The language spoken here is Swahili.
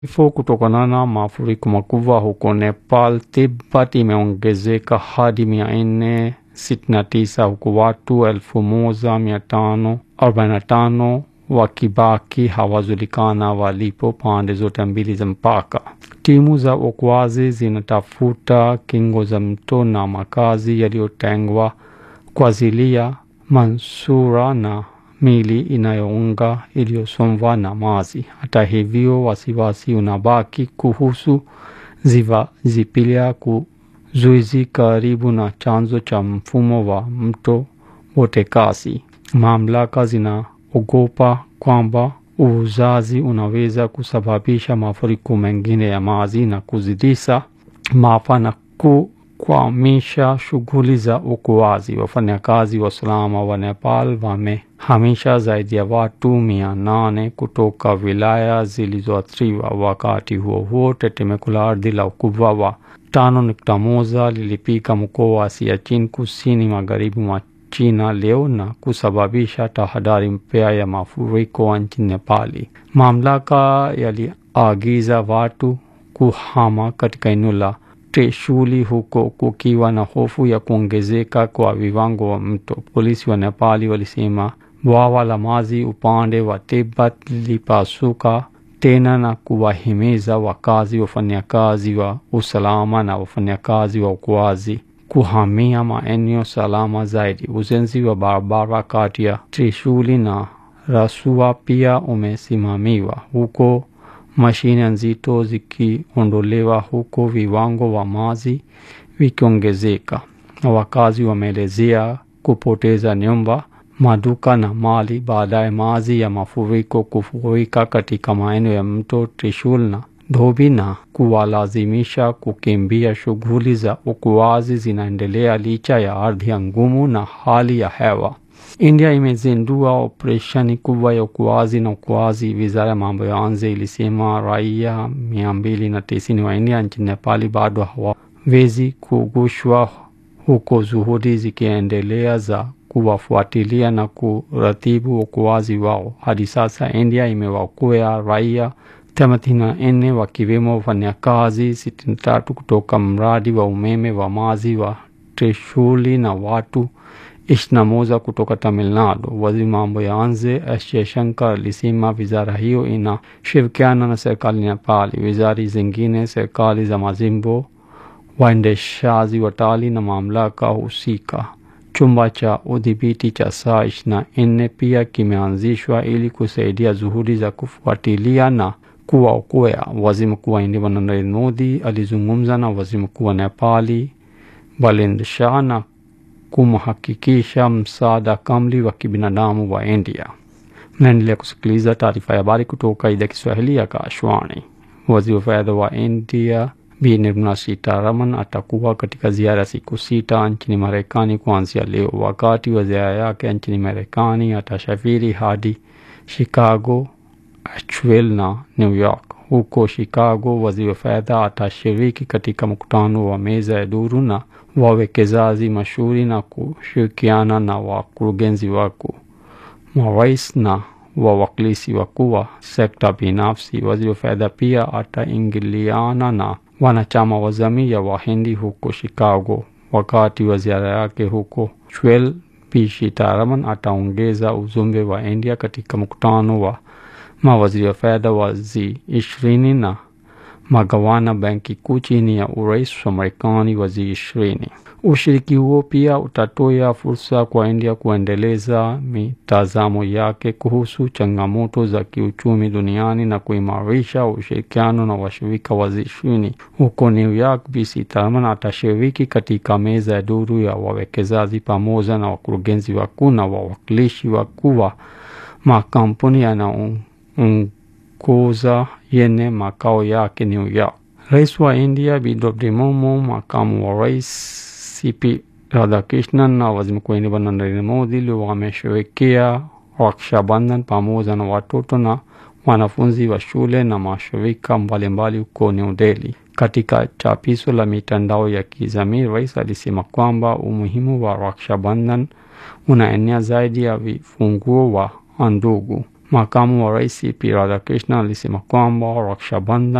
Vifo kutokana na mafuriko makubwa huko Nepal, Tibet imeongezeka hadi mia nne sitini na tisa huku watu elfu moja mia tano arobaini na tano wakibaki hawajulikana walipo pande zote mbili za mpaka. Timu za uokoaji zinatafuta kingo za mto na makazi yaliyotengwa kwa ajili ya manusura na mili inayounga iliyosombwa na maji. Hata hivyo, wasiwasi unabaki kuhusu ziwa Zipilya kuzuizi karibu na chanzo cha mfumo wa mto Botekasi. Mamlaka zinaogopa kwamba uvujaji unaweza kusababisha mafuriko mengine ya maji na kuzidisha maafa na kukwamisha shughuli za uokoaji. Wafanyakazi wa usalama wa Nepal wamehamisha zaidi ya watu mia nane kutoka wilaya zilizoathiriwa. Wakati huo huo, tetemeko la ardhi la ukubwa wa tano nukta moja lilipiga mkoa wa Siachen kusini magharibi mwa China leo na kusababisha tahadhari mpya ya mafuriko nchini Nepali. Mamlaka yaliagiza watu kuhama katika eneo la Trishuli huko kukiwa na hofu ya kuongezeka kwa viwango wa mto. Polisi wa Nepali walisema bwawa la maji upande wa Tibet lilipasuka tena na kuwahimiza wakazi, wafanyakazi wa usalama na wafanyakazi wa uokoaji kuhamia maeneo salama zaidi. Ujenzi wa barabara kati ya Trishuli na Rasua pia umesimamiwa huko mashine nzito zikiondolewa huko viwango wa maji vikiongezeka. Wakazi wameelezea kupoteza nyumba, maduka na mali baada ya maji ya mafuriko kufurika katika maeneo ya mto Trishul na Dhobi na kuwalazimisha kukimbia. Shughuli za uokoaji zinaendelea licha ya ardhi ngumu na hali ya hewa. India imezindua operesheni kubwa ya uokoaji na uokoaji. Wizara ya mambo ya nje ilisema raia mia mbili na tisini wa India nchini Nepali bado hawawezi kugushwa, huko juhudi zikiendelea za kuwafuatilia na kuratibu uokoaji wao. Hadi sasa India imewaokoa raia thelathini na nne wakiwemo wafanyakazi sitini na tatu kutoka mradi wa umeme wa maji wa Trishuli na watu ishirini na moja kutoka Tamil Nadu. Waziri mambo ya nje S Jaishankar alisema wizara hiyo inashirikiana na serikali ya Nepali, wizara zingine, serikali za majimbo, waendeshaji watalii na mamlaka husika. Chumba cha udhibiti cha saa ishirini na nne pia kimeanzishwa ili kusaidia juhudi za kufuatilia na kuwaokoa. Waziri mkuu wa India Narendra Modi alizungumza na waziri mkuu wa Nepali Balendra Shah na kumhakikisha msaada kamili wa kibinadamu wa India. Mnaendelea kusikiliza taarifa ya habari kutoka idhaa Kiswahili ya Kashwani. Waziri wa fedha wa India Bi Nirmala Sitaraman atakuwa katika ziara ya siku sita nchini Marekani kuanzia leo. Wakati wa ziara yake nchini Marekani atasafiri hadi Chicago, Asheville na New York. Huko Chicago, waziri wa fedha atashiriki katika mkutano wa meza ya duru na wawekezaji mashuhuri na kushirikiana na wakurugenzi wakuu, marais na wawakilishi wakuu wa sekta binafsi. Waziri wa fedha pia ataingiliana na wanachama wa jamii ya Wahindi huko Chicago. Wakati wa ziara yake huko Asheville, Bi Sitaraman ataongeza ujumbe wa India katika mkutano wa mawaziri wa fedha wa G ishirini na magawana benki kuu chini ya urais wa Marekani wa G ishirini. Ushiriki huo pia utatoa fursa kwa India kuendeleza mitazamo yake kuhusu changamoto za kiuchumi duniani na kuimarisha ushirikiano na washirika wa G ishirini. Huko New York, Bi Sitaraman atashiriki katika meza ya duru ya wawekezaji pamoja na wakurugenzi wakuu na wawakilishi wakuu wa makampuni yanayoongoza yenye makao yake New York. Rais wa India Bi Draupadi Murmu, makamu wa rais CP Radhakrishnan na waziri mkuu wa India Narendra Modi leo wamesherehekea Raksha Bandhan pamoja na watoto na wanafunzi wa shule na mashirika mbalimbali huko New Delhi. Katika chapisho la mitandao ya kijamii, rais alisema kwamba umuhimu wa Raksha Bandhan unaenea zaidi ya vifunguo wa ndugu. Makamu wa Rais P Radhakrishna alisema kwamba Raksha Bandhan